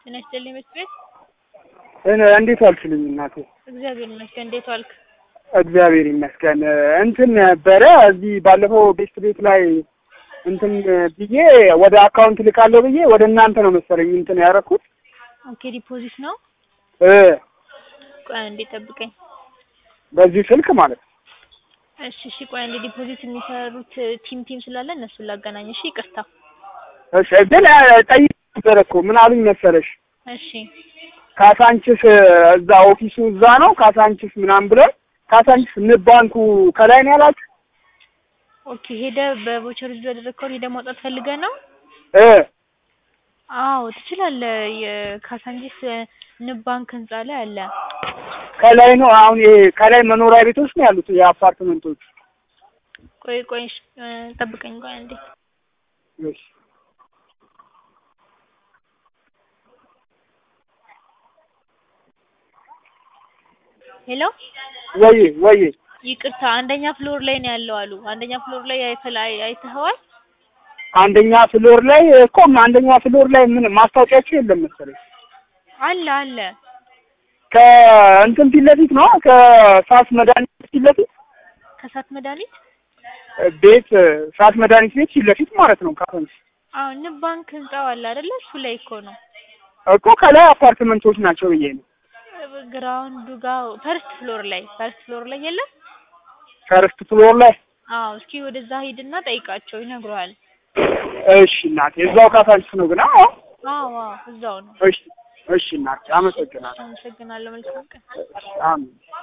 ጤና ይስጥልኝ መስት ቤት። እንዴት ዋልሽልኝ እናቴ? እግዚአብሔር ይመስገን። እንዴት ዋልክ? እግዚአብሔር ይመስገን። እንትን ነበረ እዚህ ባለፈው ቤት ቤት ላይ እንትን ብዬ ወደ አካውንት ልካለሁ ብዬ ወደ እናንተ ነው መሰለኝ እንትን ያደረኩት ኦኬ ዲፖዚት ነው። እ ቆይ አንዴ ጠብቀኝ። በዚህ ስልክ ማለት ነው። እሺ እሺ፣ ቆይ አንዴ ዲፖዚት የሚሰሩት ቲም ቲም ስላለ እነሱን ላገናኝ። እሺ ይቅርታ። እሺ ግን ጠይቅ ነበረ እኮ ምን አሉኝ መሰለሽ እሺ ካሳንችስ እዛ ኦፊሱ እዛ ነው ካሳንችስ ምናምን ብለው ካሳንችስ ንብ ባንኩ ከላይ ነው ያላችሁ ኦኬ። ሄደ በቮቸር ዙ ያደረግከውን ሄደ ማውጣት ፈልገህ ነው? እ አዎ ትችላለህ። የካሳንጂስ ንብ ባንክ ህንጻ ላይ አለ። ከላይ ነው አሁን ይሄ ከላይ መኖሪያ ቤቶች ነው ያሉት የአፓርትመንቶች ቆይ ቆይ እሺ፣ እ ጠብቀኝ ቆይ አንዴ። እሺ ሄሎ ወይ ወይ ይቅርታ፣ አንደኛ ፍሎር ላይ ነው ያለው አሉ። አንደኛ ፍሎር ላይ አይተህ አይተኸዋል? አንደኛ ፍሎር ላይ እኮ አንደኛ ፍሎር ላይ ምን ማስታወቂያቸው የለም መሰለኝ አለ አለ። ከእንትን ፊት ለፊት ነው ከሳት መድኃኒት ፊት ለፊት ከሳት መድኃኒት ቤት ሳት መድኃኒት ቤት ፊት ለፊት ማለት ነው። ካፈንስ አዎ ንብ ባንክ ህንጻው አለ አይደለ? እሱ ላይ እኮ ነው። እኮ ከላይ አፓርትመንቶች ናቸው ብዬ ነው። ግራውንዱ ጋር ፈርስት ፍሎር ላይ ፈርስት ፍሎር ላይ የለም? ፈርስት ፍሎር ላይ አዎ እስኪ ወደዛ ሂድና ጠይቃቸው ይነግሩሃል። እሺ እናቴ፣ እዛው ካሳንችስ ነው ግን? አዎ አዎ አዎ እዛው ነው። እሺ እሺ እናቴ፣ አመሰግናለሁ። አመሰግናለሁ። መልካም ቀን። አሜን።